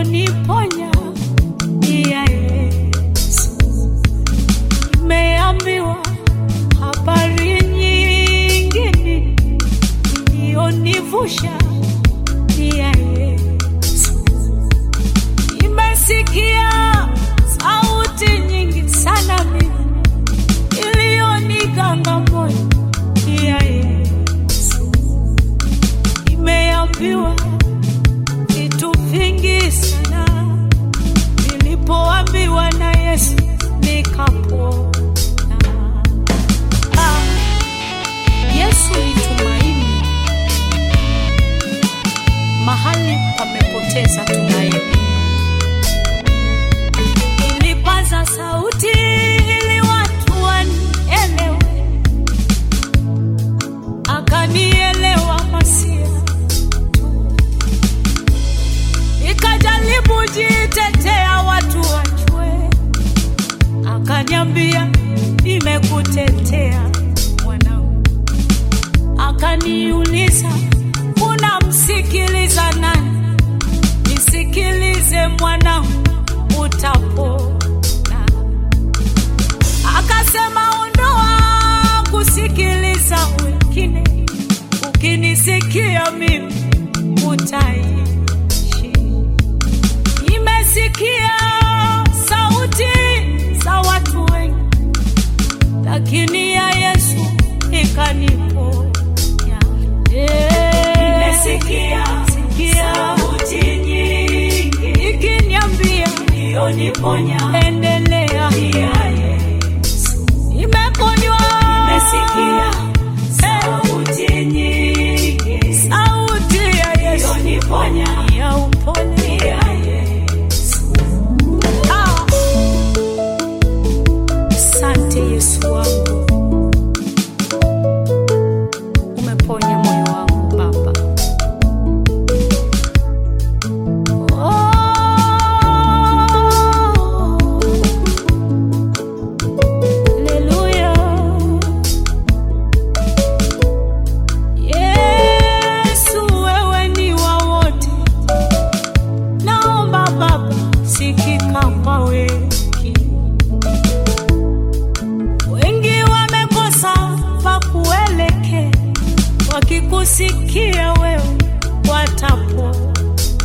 iliyoniponya ni ya Yesu. Nimeambiwa habari nyingine iliyonivusha ni ya Yesu. Nimesikia sauti nyingi sana mimi iliyoniganga moyo ni ya Yesu. Nimeambiwa vitu vingi sana nilipoambiwa na Yesu nikapona. Ah, Yesu ni tumaini mahali pamepoteza tumaini. Nilipaza sauti ili watu wanielewe, akanielewa Masia nikajaribu jitetea watu wajue, akaniambia nimekutetea mwanangu. Akaniuliza unamsikiliza nani? Nisikilize mwanangu, utapona. Akasema ondoa kusikiliza wengine, ukinisikia mimi utaishi. Nimesikia sauti za watu wengi, lakini ya Yesu ikaniponya. Nimesikia Sikia sauti nyingi ikiniambia iliyoniponya endelea, ni ya Yesu. nimeponywa. Nimesikia sauti nyingi sauti ya Yesu iliyoniponya ya upole. ni ya Yesu. Ah. Asante Yesu wangu, umeponya moyo wangu Baba. Oh. Haleluya. Yesu, wewe ni wa wote, naomba Baba, sikika kwa wengi. Wengi wamekosa pa kuelekea, wakikusikia wewe watapona.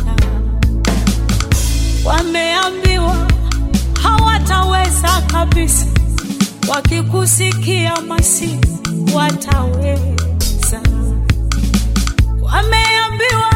Wameambiwa hawataweza kabisa, wakikusikia Masihi wataweza. Wameambiwa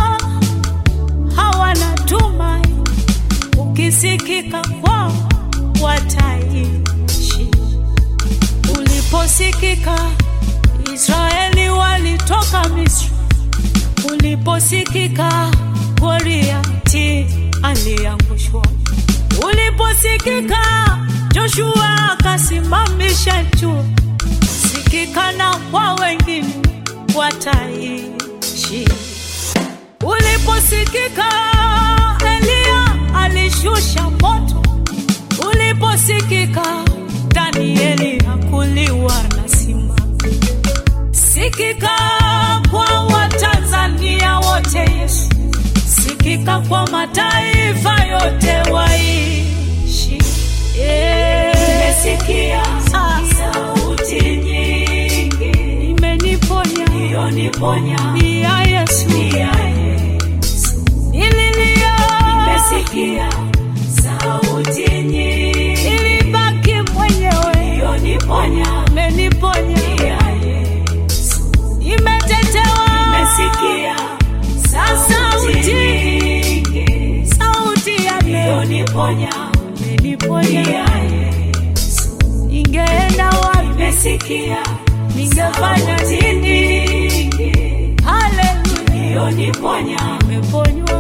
hawana tumaini, ukisikika kwao wataishi. Uliposikika Israeli walitoka Misri, uliposikika Goliati aliangushwa, uliposikika Joshua akasimamisha jua, sikikana kwa wengine wataishi. Uliposikika Eliya alishusha moto, uliposikika Danieli hakuliwa na simba. Sikika kwa Watanzania wote Yesu, sikika kwa mataifa yote waishi. Yeah. Nimesikia Ah, sauti nyingi imeniponya iliyoniponya ni ya Yesu, ni ya Yesu. nililia Nimesikia sauti nyingi ilibaki mwenyewe, iliyoniponya imeniponya ni ya Yesu. imetetewa Nimesikia sauti sauti nyingi sauti ya leo iliyoniponya ni imeniponya. ya Yesu. Ningeenda wapi? Nimesikia Ningefanya sauti nini? nyingi Haleluya, iliyoniponya nimeponywa